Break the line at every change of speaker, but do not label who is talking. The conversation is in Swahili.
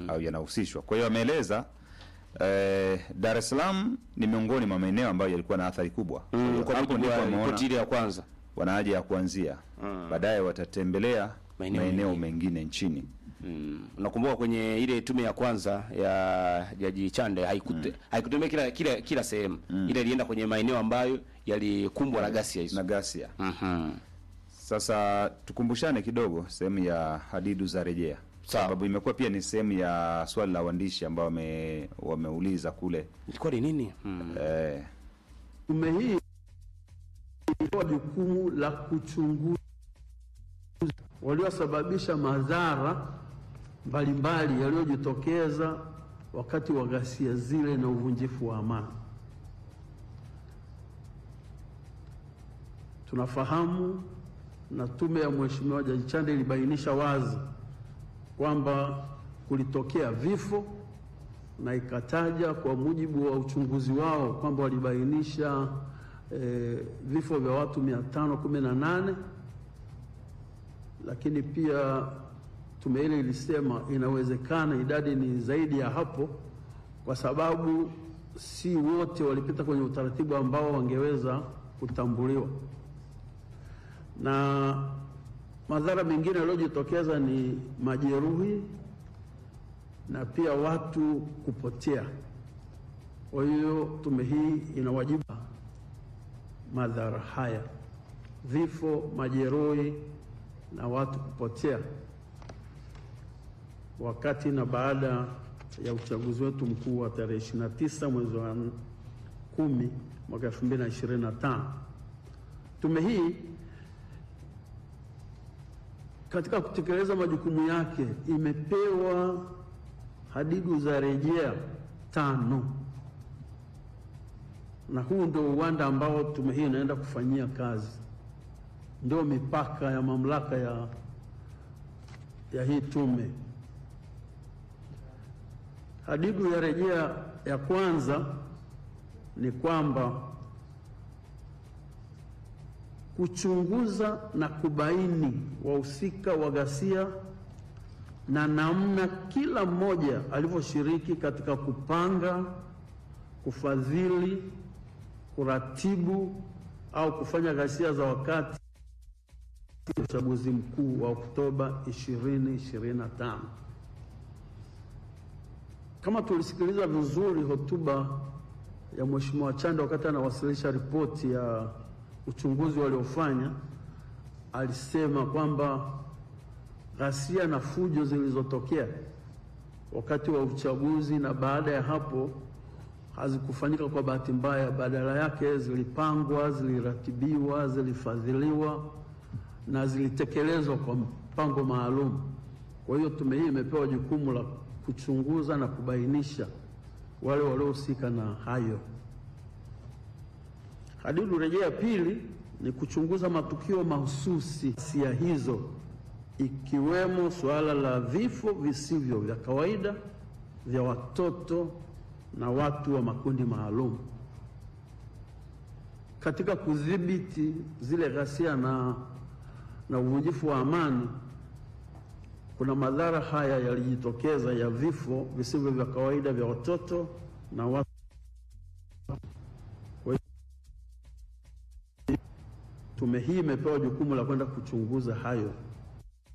au yanahusishwa. Kwa hiyo ameeleza eh, Dar es Salaam ni miongoni mwa maeneo ambayo yalikuwa na athari kubwa. Kwa
Mm,
hiyo
kwa
hapo
mujibu
ndipo
wa
ameona
ripoti ile ya kwanza.
wana haja ya kuanzia, baadaye watatembelea
Maeneo
maeneo,
mengine.
mengine nchini.
Mm. Nakumbuka kwenye ile tume ya kwanza ya Jaji Chande haikute, haikutembea kila kila kila sehemu. Ile ilienda kwenye maeneo ambayo yalikumbwa na ghasia hizo.
na ghasia.
Mhm.
Sasa tukumbushane kidogo sehemu ya hadidu za rejea,
Sawa.
sababu imekuwa pia ni sehemu ya swali la waandishi ambao wame, wameuliza kule
Ilikuwa ni nini? Mm.
eh,
Tume hii ilipewa jukumu la kuchunguza waliosababisha madhara mbalimbali yaliyojitokeza wakati wa ghasia zile na uvunjifu wa amani. Tunafahamu na tume ya Mheshimiwa Jaji Chande ilibainisha wazi kwamba kulitokea vifo na ikataja kwa mujibu wa uchunguzi wao kwamba walibainisha eh, vifo vya watu 518 lakini pia tume ile ilisema inawezekana idadi ni zaidi ya hapo, kwa sababu si wote walipita kwenye utaratibu ambao wangeweza kutambuliwa, na madhara mengine yaliyojitokeza ni majeruhi na pia watu kupotea. Kwa hiyo tume hii inawajibu madhara haya, vifo, majeruhi na watu kupotea wakati na baada ya uchaguzi wetu mkuu wa tarehe 29 mwezi wa 10 mwaka 2025. Tume hii katika kutekeleza majukumu yake imepewa hadidu za rejea tano, na huu ndio uwanda ambao tume hii inaenda kufanyia kazi, ndio mipaka ya mamlaka ya, ya hii tume. Hadidu ya rejea ya kwanza ni kwamba kuchunguza na kubaini wahusika wa ghasia na namna kila mmoja alivyoshiriki katika kupanga, kufadhili, kuratibu au kufanya ghasia za wakati wa uchaguzi mkuu wa Oktoba 2025. Kama tulisikiliza vizuri hotuba ya Mheshimiwa Chande wakati anawasilisha ripoti ya uchunguzi waliofanya, alisema kwamba ghasia na fujo zilizotokea wakati wa uchaguzi na baada ya hapo hazikufanyika kwa bahati mbaya, badala yake zilipangwa, ziliratibiwa, zilifadhiliwa na zilitekelezwa kwa mpango maalum. Kwa hiyo tume hii imepewa jukumu la kuchunguza na kubainisha wale waliohusika na hayo. Hadidu rejea ya pili ni kuchunguza matukio mahususi ghasia hizo, ikiwemo suala la vifo visivyo vya kawaida vya watoto na watu wa makundi maalum. Katika kudhibiti zile ghasia na, na uvunjifu wa amani, kuna madhara haya yalijitokeza ya vifo visivyo vya kawaida vya watoto na watu. Kwa hiyo tume hii imepewa jukumu la kwenda kuchunguza hayo.